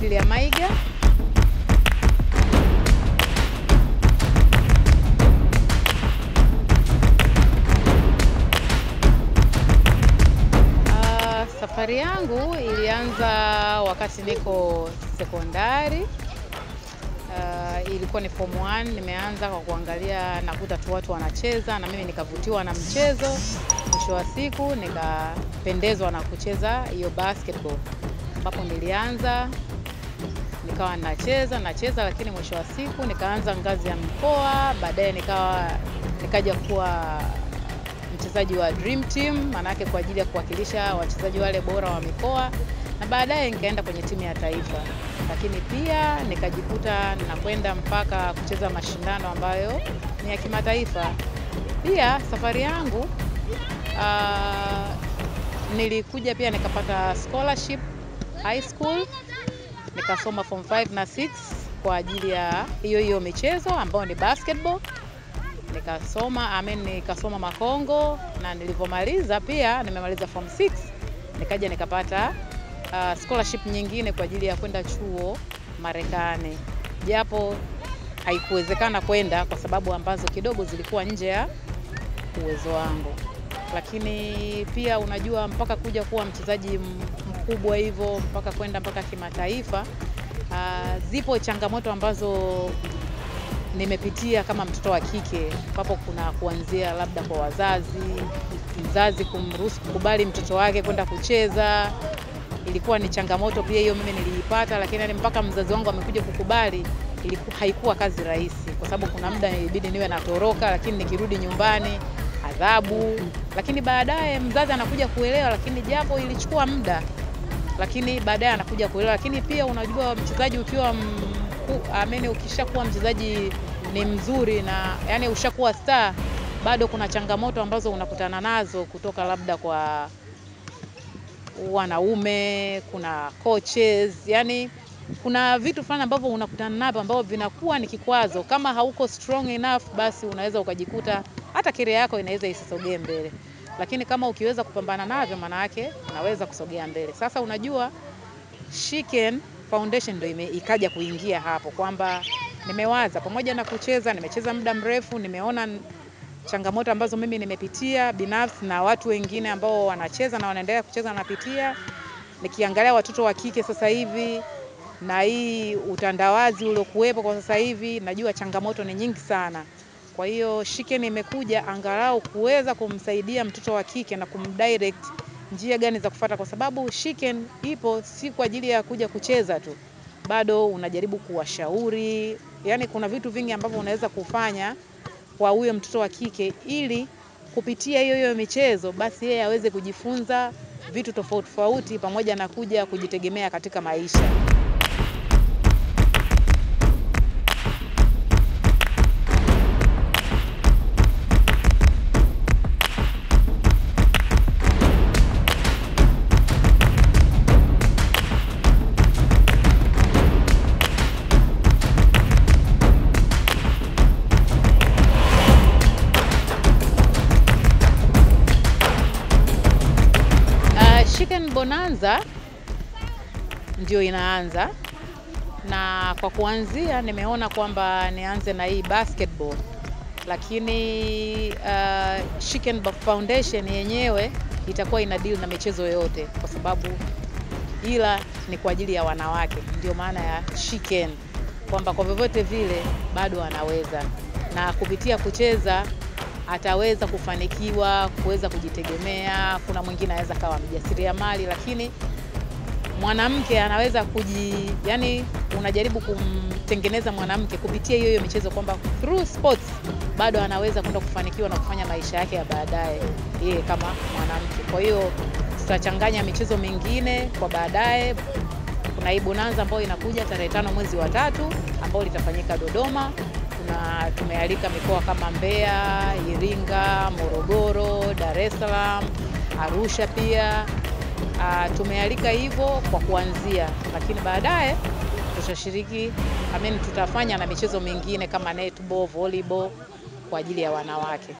Cecilia Maiga. Ah, safari yangu ilianza wakati niko sekondari. Ah, ilikuwa ni form 1. Nimeanza kwa kuangalia, nakuta tu watu wanacheza na mimi nikavutiwa na mchezo. Mwisho wa siku nikapendezwa na kucheza hiyo basketball, ambapo nilianza nikawa nacheza nacheza, lakini mwisho wa siku nikaanza ngazi ya mkoa, baadaye nikawa nikaja kuwa mchezaji wa dream team, maanake kwa ajili ya kuwakilisha wachezaji wale bora wa mikoa, na baadaye nikaenda kwenye timu ya taifa, lakini pia nikajikuta nakwenda mpaka kucheza mashindano ambayo ni ya kimataifa. Pia safari yangu ah, nilikuja pia nikapata scholarship high school nikasoma form 5 na 6 kwa ajili ya hiyo hiyo michezo ambayo ni basketball. Nikasoma I mean, nikasoma Makongo na nilivyomaliza pia nimemaliza form 6 nikaja nikapata uh, scholarship nyingine kwa ajili ya kwenda chuo Marekani, japo haikuwezekana kwenda kwa sababu ambazo kidogo zilikuwa nje ya uwezo wangu, lakini pia unajua, mpaka kuja kuwa mchezaji m- mkubwa hivyo mpaka kwenda mpaka kimataifa, uh, zipo changamoto ambazo nimepitia kama mtoto wa kike, ambapo kuna kuanzia labda kwa wazazi, mzazi kumruhusu kukubali mtoto wake kwenda kucheza. Ilikuwa ni changamoto pia hiyo, mimi niliipata, lakini yani mpaka mzazi wangu amekuja kukubali iliku, haikuwa kazi rahisi, kwa sababu kuna muda ilibidi niwe natoroka, lakini nikirudi nyumbani adhabu, lakini baadaye mzazi anakuja kuelewa, lakini japo ilichukua muda lakini baadaye anakuja kuelewa. Lakini pia unajua mchezaji ukiwa mku- ameni, ukishakuwa mchezaji ni mzuri na yani ushakuwa star, bado kuna changamoto ambazo unakutana nazo kutoka labda kwa wanaume, kuna coaches, yani kuna vitu fulani ambavyo unakutana navyo ambavyo vinakuwa ni kikwazo. Kama hauko strong enough, basi unaweza ukajikuta hata career yako inaweza isisogee mbele, lakini kama ukiweza kupambana navyo, maana yake unaweza kusogea mbele. Sasa unajua Shiken Foundation ndio ime- ikaja kuingia hapo kwamba nimewaza pamoja na kucheza, nimecheza muda mrefu, nimeona n- changamoto ambazo mimi nimepitia binafsi na watu wengine ambao wanacheza na wanaendelea kucheza wanapitia. Nikiangalia watoto wa kike sasa hivi na hii utandawazi uliokuwepo kwa sasa hivi, najua changamoto ni nyingi sana. Kwa hiyo Shiken imekuja angalau kuweza kumsaidia mtoto wa kike na kumdirect njia gani za kufuata, kwa sababu Shiken ipo si kwa ajili ya kuja kucheza tu, bado unajaribu kuwashauri, yaani kuna vitu vingi ambavyo unaweza kufanya kwa huyo mtoto wa kike ili kupitia hiyo hiyo michezo basi yeye aweze kujifunza vitu tofauti tofauti pamoja na kuja kujitegemea katika maisha. Uh, Chicken Bonanza ndio inaanza na kwa kuanzia nimeona kwamba nianze na hii basketball, lakini uh, Chicken Foundation yenyewe itakuwa ina deal na michezo yote, kwa sababu ila ni kwa ajili ya wanawake, ndio maana ya Chicken, kwamba kwa vyovyote vile bado anaweza na kupitia kucheza ataweza kufanikiwa kuweza kujitegemea. Kuna mwingine anaweza kawa mjasiriamali, lakini mwanamke anaweza kuji, yani unajaribu kumtengeneza mwanamke kupitia hiyo hiyo michezo, kwamba through sports bado anaweza kwenda kufanikiwa na kufanya maisha yake ya baadaye yeye kama mwanamke. Kwa hiyo tutachanganya michezo mingine kwa baadaye. Kuna hii bonanza ambayo inakuja tarehe tano mwezi wa tatu ambayo litafanyika Dodoma. Kuna tumealika mikoa kama Mbeya, Iringa, Morogoro, Dar es Salaam, Arusha pia. Uh, tumealika hivyo kwa kuanzia, lakini baadaye tutashiriki I mean, tutafanya na michezo mingine kama netball, volleyball kwa ajili ya wanawake.